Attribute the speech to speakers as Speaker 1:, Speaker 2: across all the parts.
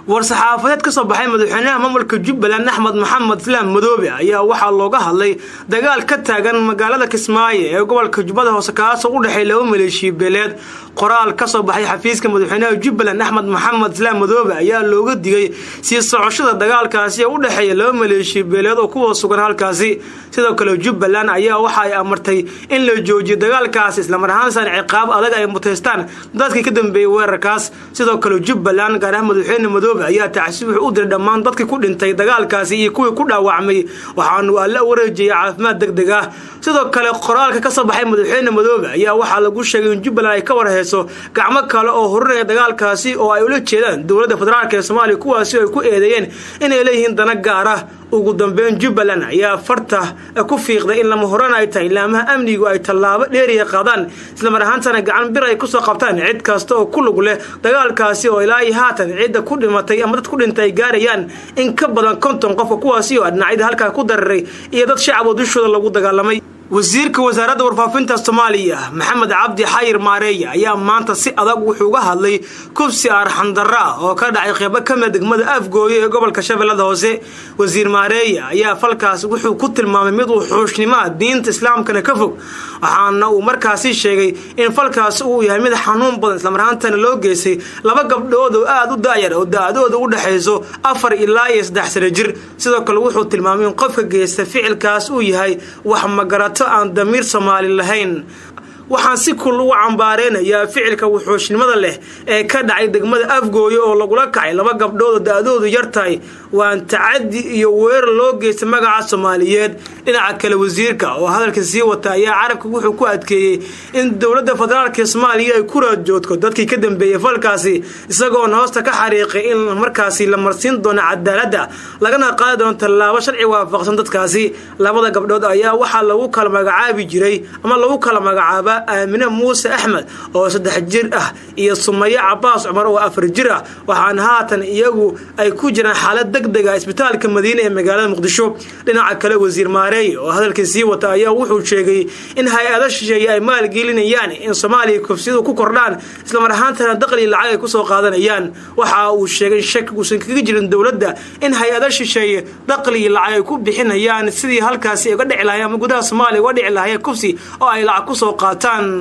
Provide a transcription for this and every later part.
Speaker 1: war-saxaafadeed ka soo baxay madaxweynaha maamulka jubbaland axmed maxamed islaam madoobe ayaa waxaa looga hadlay dagaal ka taagan magaalada kismaayo ee gobolka jubbada hoose kaasoo u dhexeey laba maleeshiya beeleed qoraal ka soo baxay xafiiska madaxweynaha jubbaland axmed maxamed islaam madoobe ayaa looga digay sii socoshada dagaalkaasi ee u dhexeeya laba maleeshiya beeleed oo kuwa sugan halkaasi sidoo kale jubbaland ayaa waxa ay amartay in la joojiyo dagaalkaasi islamar ahaansan ciqaab adag ay mutaystaan dadkii ka dambeeyey weerarkaas sidoo kale jubbaland gaar ahaan madaxweyne madoobe ayaa tacsi wuxuu u diray dhammaan dadkii ku dhintay dagaalkaasi iyo kuwii ku dhaawacmay waxaanu alla wareejiyay caafimaad deg deg ah sidoo kale qoraalka ka soo baxay madaxweyne madoobe ayaa waxaa lagu sheegay in jubbaland ay ka warheyso gacmo kale oo horinaya dagaalkaasi oo ay ula jeedaan dowladda federaalk ee soomaaliya kuwaasi ay ku eedeeyeen inay leeyihiin dana gaar ah ugu dambeyn jubbaland ayaa farta ku fiiqday in lama horan ay tahay ilaamaha amnigu ay tallaabo dheeriya qaadaan islamar ahaantana gacan bir ay kusoo qabtaan cid kasta oo ku lug leh dagaalkaasi oo ilaa iyo haatan cidda ku dhimatay ama dad ku dhintay ay gaarayaan in ka badan konton qofka kuwaasi oo dhinacyada halkaa ku dararay iyo dad shacab oo dushooda lagu dagaalamay wasiirka wasaaradda warfaafinta soomaaliya maxamed cabdi xayir maareeya ayaa maanta si adag wuxuu uga hadlay kubsi arxandarra ah oo ka dhacay qeybo kamida degmada afgooye ee gobolka shabeellada hoose wasiir maareeya ayaa falkaas wuxuu ku tilmaamay mid uu xuushnimoa diinta islaamkana ka fog waxaana uu markaasi sheegay in falkaas uu yahay mid xanuun badan islamarhaantana loo geystay laba gabdhood oo aada u daayar oo da-dooda u dhexayso afar ilaa iyo saddex sano jir sidoo kale wuxuu tilmaamay in qofka geysta ficilkaas uu yahay wax magarato aan damiir soomaali lahayn waxaan si kul ugu cambaareynayaa ficilka wuxuushnimada leh ee ka dhacay degmada afgooye oo lagula kacay laba gabdhood oo da-doodu yar tahay waan tacadi iyo weerar loo geystay magaca soomaaliyeed dhinaca kale wasiirka oo hadalka sii wata ayaa carabka wuxuu ku adkeeyey in dowladda federaalk ee soomaaliya ay ku raadjoodko dadkii ka dambeeyey falkaasi isagoona hoosta ka xariiqay in markaasi la marsiin doono cadaaladda lagana qaadi doono tallaabo sharci waafaqsan dadkaasi labada gabdhood ayaa waxaa lagu kala magacaabi jiray ama lagu kala magacaaba aamine muuse axmed oo saddex jir ah iyo sumaye cabaas cumar oo afar jir ah waxaana haatan iyagu ay ku jiraan xaalad deg dega isbitaalka madiine ee magaalada muqdisho dhinaca kale wasiir maareey oo hadalkii sii wata ayaa wuxuu sheegay in hay-ado shisheeye ay maalgelinayaan in soomaaliya kufsiyadu ku kordhaan islamar ahaantana daqli lacag ay kusoo qaadanayaan waxa uu sheegay shaki uusan kaga jirin dowladda in hay-ado shisheeye daqli lacag ay ku bixinayaan sidii halkaasi uga dhici lahayen ama gudaha soomaaliya uga dhici lahayeen kufsi oo ay lacag kusoo qaataan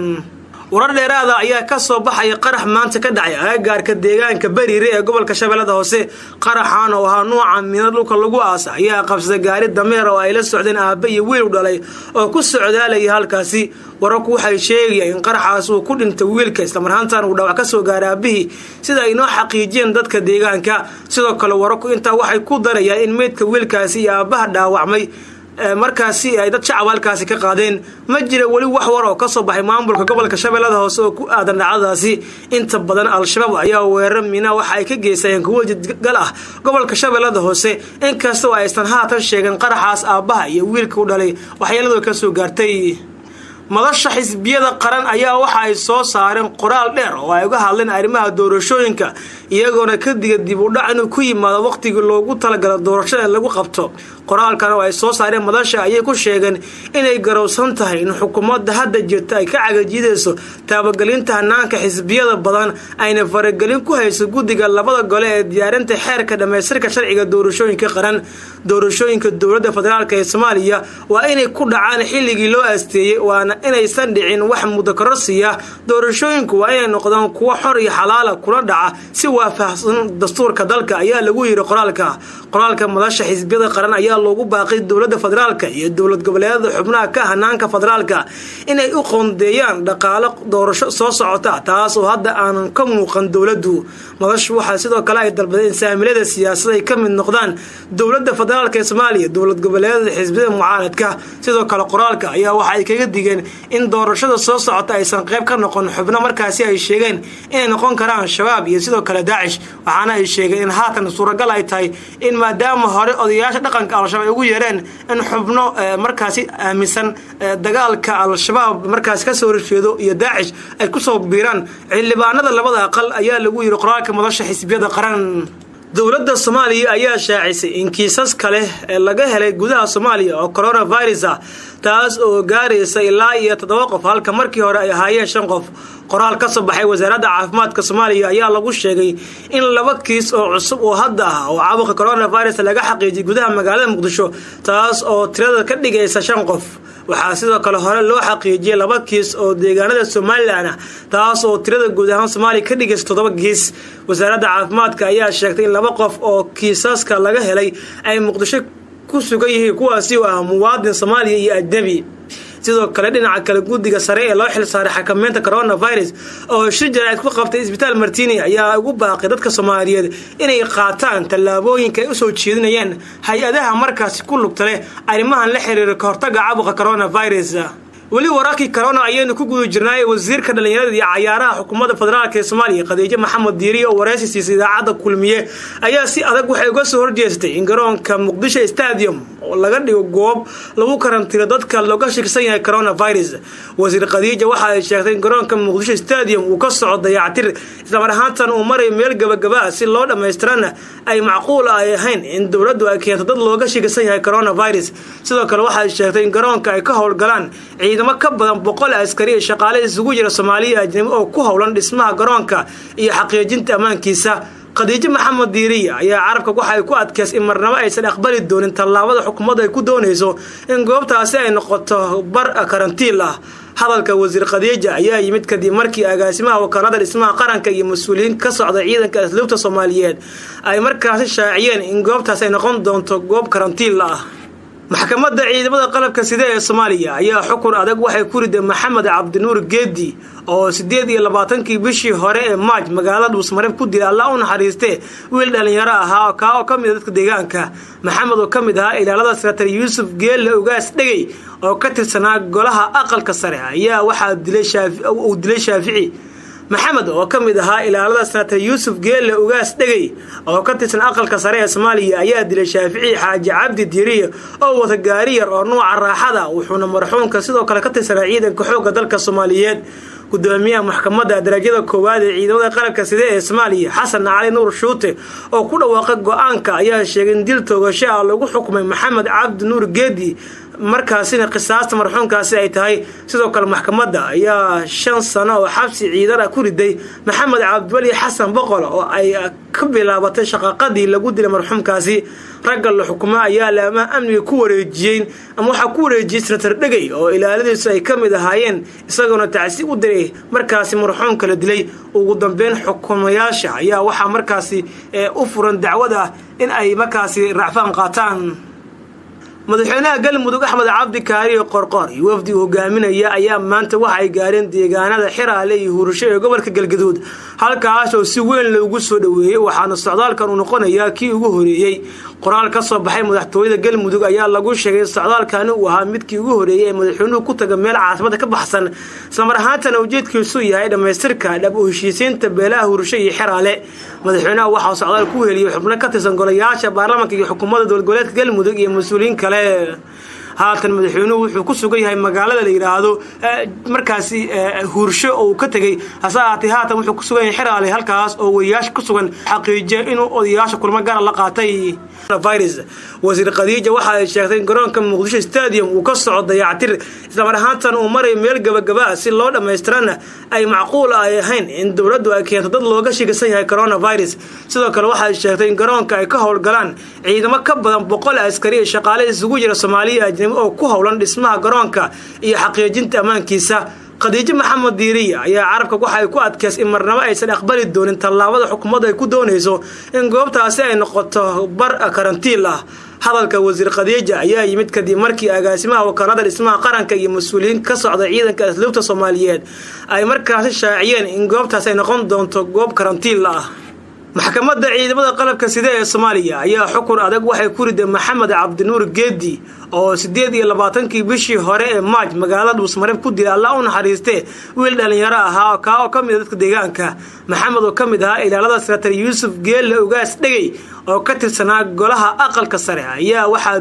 Speaker 1: warar dheeraada ayaa ka soo baxaya qarax maanta ka dhacay agagaarka deegaanka bariire ee gobolka shabeellada hoose qaraxan oo ahaa nuuca miina dhulka lagu aasa ayaa qabsaday gaari dameer oo ay la socdeen aabbe iyo wiil u dhalay oo ku socdaalaya halkaasi wararku waxay sheegayaan in qaraxaas uu ku dhintay wiilka islamarhaantan uu dhawac ka soo gaaray aabihii sida ay noo xaqiijiyeen dadka deegaanka sidoo kale wararku intaa waxay ku darayaan in meydka wiilkaasi iyo aabbaha dhaawacmay markaasi ay dad shacab halkaasi ka qaadeen ma jira weli wax war oo ka soo baxay maamulka gobolka shabeellada hoose oo ku aadan dhacdadaasi inta badan al-shabaab ayaa weerar mina waxa ay ka geysayeen kuwo jidgal ah gobolka shabeellada hoose inkastoo aysan haatan sheegin qaraxaas aabbaha iyo wiilka u dhalay waxyeeladoo ka soo gaartay madasha xisbiyada qaran ayaa waxa ay soo saareen qoraal dheer oo ay uga hadleen arrimaha doorashooyinka iyagoona ka diga dib u dhac inuu ku yimaado wakhtigii loogu talagalo doorashada in lagu qabto qoraalkan oo ay soo saareen madasha ayay ku sheegeen inay garowsan tahay in xukuumadda hadda jirta ay ka cagajiidayso taabagelinta hanaanka xisbiyada badan ayna faragelin ku hayso guddiga labada gole ee diyaarinta xeerka dhammaystirka sharciga doorashooyinka qaran doorashooyinka dowladda federaalk ee soomaaliya waa inay ku dhacaan xilligii loo aasteeyey waana inaysan dhicin wax mudakororsiya doorashooyinku waa inay noqdaan kuwo xor iyo xalaala kula dhaca si waafaqsan dastuurka dalka ayaa lagu yiri qoraalka qoraalka madasha xisbiyada qaran ayaa loogu baaqay dowladda federaalka iyo dowlad goboleedyada xubnaha ka hanaanka federaalka inay u qoondeeyaan dhaqaalo doorasho soo socota taas oo hadda aanan ka muuqan dowladdu madashu waxaa sidoo kale ay dalbadeen in saamilada siyaasad ay ka mid noqdaan dowladda federaalk ee soomaaliya dowlad goboleedyada xisbiyada mucaaradka sidoo kale qoraalka ayaa waxa ay kaga digeen in doorashada soo socota aysan qayb ka noqon xubno markaasi ay sheegeen inay noqon karaan shabaab iyo sidoo kale daacish waxaana ay sheegeen in haatan suuragal ay tahay in maadaama hore odayaasha dhaqanka al-shabaab ay ugu yeereen in xubno markaasi aaminsan dagaalka al-shabaab markaasi kasoo horjeedo iyo daacish ay kusoo biiraan xildhibaanada labada aqal ayaa lagu yiri qoraalka madasha xisbiyada qaran dowladda soomaaliya ayaa shaacisay in kiisas kale ee laga helay gudaha soomaaliya oo coronavirus ah taas oo gaaraysa ilaa iyo toddoba qof halka markii hore ay ahaayeen shan qof qoraal ka soo baxay wasaaradda caafimaadka soomaaliya ayaa lagu sheegay in laba kiis oo cusub oo hadda ah oo caabuqa coronavirus laga xaqiijiyay gudaha magaalada muqdisho taas oo tirada ka dhigaysa shan qof waxaa sidoo kale hore loo xaqiijiyay laba kiis oo deegaanada somalilan ah taas oo tirada guud ahaan soomaaliya ka dhigaysa toddoba kiis wasaaradda caafimaadka ayaa sheegtay in laba qof oo kiisaska laga helay ay muqdisho ku sugan yihiin kuwaasi oo ah muwaadin soomaaliya iyo ajnebi sidoo kale dhinaca kale guddiga sare ee loo xilsaaray xakameynta coronavirus oo shir jaraa'id ku qabtay isbitaal martini ayaa ugu baaqay dadka soomaaliyeed inay qaataan tallaabooyinka ay usoo jeedinayaan hay-adaha markaasi ku lugta leh arrimahan la xiriira ka hortaga caabuqa coronavirus weli wararkii corona ayaynu ku guda jirnaaye wasiirka dhallinyarada iyo cayaaraha xukuumadda federaalk ee soomaaliya khadiijo maxamed diiriye oo wareysi siisay idaacadda kulmiye ayaa si adag waxay uga soo horjeestay in garoonka muqdisho stadium oo laga dhigo goob lagu karantiro dadka looga shakisan yahay coronavirus wasiir khadiija waxa ay sheegtay in garoonka muqdisho stadium uu ka soco dayactir islamar ahaantan uu marayo meel gabagabaa si loo dhammaystirana ay macquul ay ahayn in dowladdu ay keento dad looga shakisan yahay coronavirus sidoo kale waxaay sheegtay in garoonka ay ka howlgalaan ciidamo ka badan boqol askari ee shaqaale isugu jira soomaaliya ajnabi oo ku howlan dhismaha garoonka iyo xaqiijinta ammaankiisa khadiijo maxamed diiriya ayaa carabka waxa ay ku adkeysay in marnabo aysan aqbali doonin tallaabada xukuumadda ay ku doonayso in goobtaasi ay noqoto bar karantiil ah hadalka wasiir khadiija ayaa yimid kadib markii agaasimaha wakaalada dhismaha qaranka iyo mas-uuliyiin ka socda ciidanka asluubta soomaaliyeed ay markaasi shaaciyeen in goobtaas ay noqon doonto goob karantiil ah maxkamadda ciidamada qalabka side ee soomaaliya ayaa xukun adag waxay ku riday maxamed cabdinuur geedi oo sideed iyo labaatankii bishii hore ee maaj magaalada dhuusmareeb ku dilay allah u naxariistee wiil dhallinyaro ahaa kaa oo ka mid a dadka deegaanka maxamed oo ka mid ahaa ilaalada sanatar yuusuf geelle ugaas dhegey oo ka tirsanaa golaha aqalka sare ayaa waxaa uu dilay shaafici maxamed oo ka mid ahaa ilaalada sanatar yuusuf geelle ugaas dhegey oo ka tirsan aqalka sare ee soomaaliya ayaa dilay shaafici xaaji cabdi diiriye oo wata gaari yar oo nuuca raaxada wuxuuna marxuumka sidoo kale ka tirsanaa ciidanka xoogga dalka soomaaliyeed gudoomiyaha maxkamadda darajada koowaad ee ciidamada qalabka side ee soomaaliya xasan cali nuur shuute oo ku dhawaaqay go-aanka ayaa sheegay in dil toogasho ah lagu xukumay maxamed cabdi nuur geedi markaasina qisaasta marxuumkaasi ay tahay sidoo kale maxkamadda ayaa shan sano oo xabsi ciidan ah ku riday maxamed cabdiweli xasan boqol oo ay ka bilaabatay shaqaqadii lagu dilay marxuumkaasi ragga la xukumo ayaa laamaha amniga ku wareejiyeen ama waxaa ku wareejiyey senatar dhegey oo ilaaladiisu ay ka mid ahaayeen isagoona tacsi u diray markaasi marxuumka la dilay ugu dambeyn xukumayaasha ayaa waxaa markaasi u furan dacwad ah in ay markaasi racfaan qaataan madaxweynaha galmudug axmed cabdi kaariyo qorqor iyo wafdi uu hogaaminaya ayaa maanta waxa ay gaareen deegaanada xiraale iyo hurasho ee gobolka galgaduud halkaas oo si weyn loogu soo dhoweeyey waxaana socdaalkan uu noqonayaa kii ugu horeeyey qoraal ka soo baxay madaxtooyada galmudug ayaa lagu sheegay in socdaalkani uu ahaa midkii ugu horeeyey ee madaxweynuhu ku taga meel caasimada ka baxsan islamar ahaantana ujeedkiisu yahay dhammaystirka dhab u heshiisiinta beelaha hurasho iyo xiraale madaxweynaha waxaa socdaal ku heliyey xubno ka tirsan golayaasha baarlamanka iyo xukuumadda dowladgoboleedka galmudug iyo mas-uuliyiin kale haatan madaxweynuhu wuxuu ku sugan yahay magaalada la yidhaahdo markaasi huursho oo uu ka tegey hase ahaatee haatan wuxuu ku sugan yahay xiraale halkaas oo wariyaasha ku sugan xaqiijiya inuu odayaasha kulmo gaara la qaatay virus wasiir khadiija waxa ay sheegtay in garoonka muqdisho stadium uu ka soco dayactir islamar ahaantan uu marayo meel gabagabaa si loo dhammaystirana ay macquul ay ahayn in dowladdu ay keento dad looga shigasan yahay coronavirus sidoo kale waxaay sheegtay in garoonka ay ka howlgalaan ciidamo ka badan boqol askari ee shaqaale isugu jira soomaaliya ajnabi oo ku howlan dhismaha garoonka iyo xaqiijinta ammaankiisa khadiijo maxamed diiriya ayaa carabka waxa ay ku adkeysay in marnabo aysan aqbali doonin tallaabada xukuumadda ay ku doonayso in goobtaasi ay noqoto bar karantiil ah hadalka wasiir khadiija ayaa yimid kadib markii agaasimaha wakaalada dhismaha qaranka iyo mas-uuliyiin ka socda ciidanka asluubta soomaaliyeed ay markaasi shaaciyeen in goobtaas ay noqon doonto goob karantiil ah maxkamadda ciidamada qalabka side ee soomaaliya ayaa xukun adag waxay ku riday maxamed cabdinuur geedi oo sideed iyo labaatankii bishii hore ee maaj magaalada dhuusmareeb ku dilay allah u naxariistee wiil dhallinyaro ahaa kaa oo ka mid a dadka deegaanka maxamed oo ka mid ahaa ilaalada sanatar yuusuf geelle ugaas dhegey oo ka tirsanaa golaha aqalka sare ayaa waxaa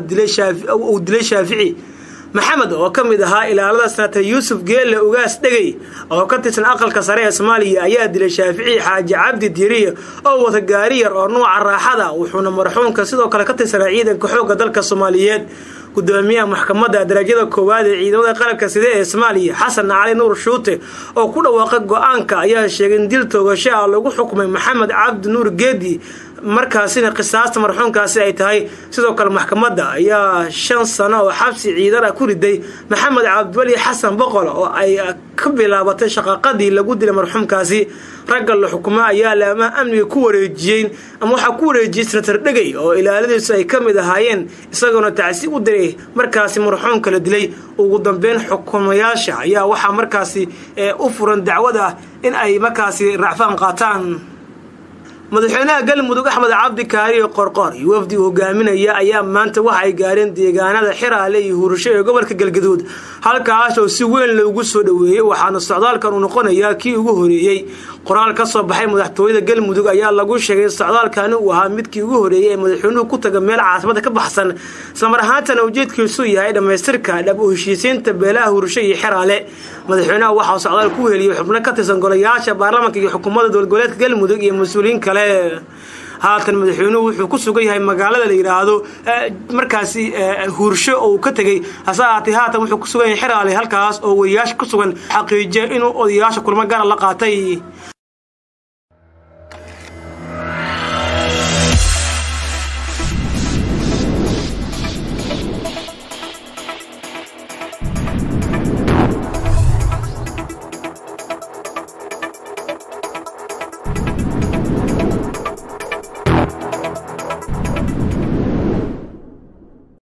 Speaker 1: uu dilay shaafici maxamed oo ka mid ahaa ilaalada sanatar yuusuf geelle ugaas dhegey oo ka tirsan aqalka sare ee soomaaliya ayaa dilay shaafici xaaji cabdi diiriye oo wata gaari yar oo nuuca raaxada wuxuuna marxuumka sidoo kale ka tirsanaa ciidanka xoogga dalka soomaaliyeed gudoomiyaha maxkamadda darajada koowaad ee ciidamada qalabka side ee soomaaliya xasan cali nuur shuute oo ku dhawaaqay go-aanka ayaa sheegay in dil toogasho ah lagu xukumay maxamed cabdi nuur geedi markaasina qisaasta marxuumkaasi ay tahay sidoo kale maxkamadda ayaa shan sano oo xabsi ciidan ah ku riday maxamed cabdiweli xasan boqol oo ay ka bilaabatay shaqaqadii lagu dilay marxuumkaasi ragga la xukumo ayaa laamaha amniga ku wareejiyeen ama waxaa ku wareejiyey senatar dhegey oo ilaaladiisu ay ka mid ahaayeen isagoona tacsi u diray markaasi marxuumka la dilay ugu dambeyn xukumayaasha ayaa waxaa markaasi u furan dacwad ah in ay markaasi racfaan qaataan madaxweynaha galmudug axmed cabdi kaariyo qorqor iyo wafdi hogaaminaya ayaa maanta waxa ay gaareen deegaanada xiraale iyo hurasho ee gobolka galgaduud halkaas oo si weyn loogu soo dhoweeyey waxaana socdaalkan uu noqonayaa kii ugu horeeyey qoraal ka soo baxay madaxtooyada galmudug ayaa lagu sheegay socdaalkani uu ahaa midkii ugu horeeyey ee madaxweynuhu ku taga meel caasimada ka baxsan islamar ahaantana ujeedkiisu yahay dhammaystirka dhab u heshiisiinta beelaha hurasho iyo xiraale madaxweynaha waxaa socdaal ku heliyey xubno ka tirsan golayaasha baarlamaanka iyo xukuumadda dowladgoboleedka galmudug iyo mas-uuliyiin kale haatan madaxweynuhu wuxuu ku sugan yahay magaalada la yidhaahdo markaasi huursho oo uu ka tegey hase ahaatee haatan wuxuu ku sugan yahay xiraale halkaas oo wariyaasha ku sugan xaqiijiya inuu odayaasha kulmo gaara la qaatay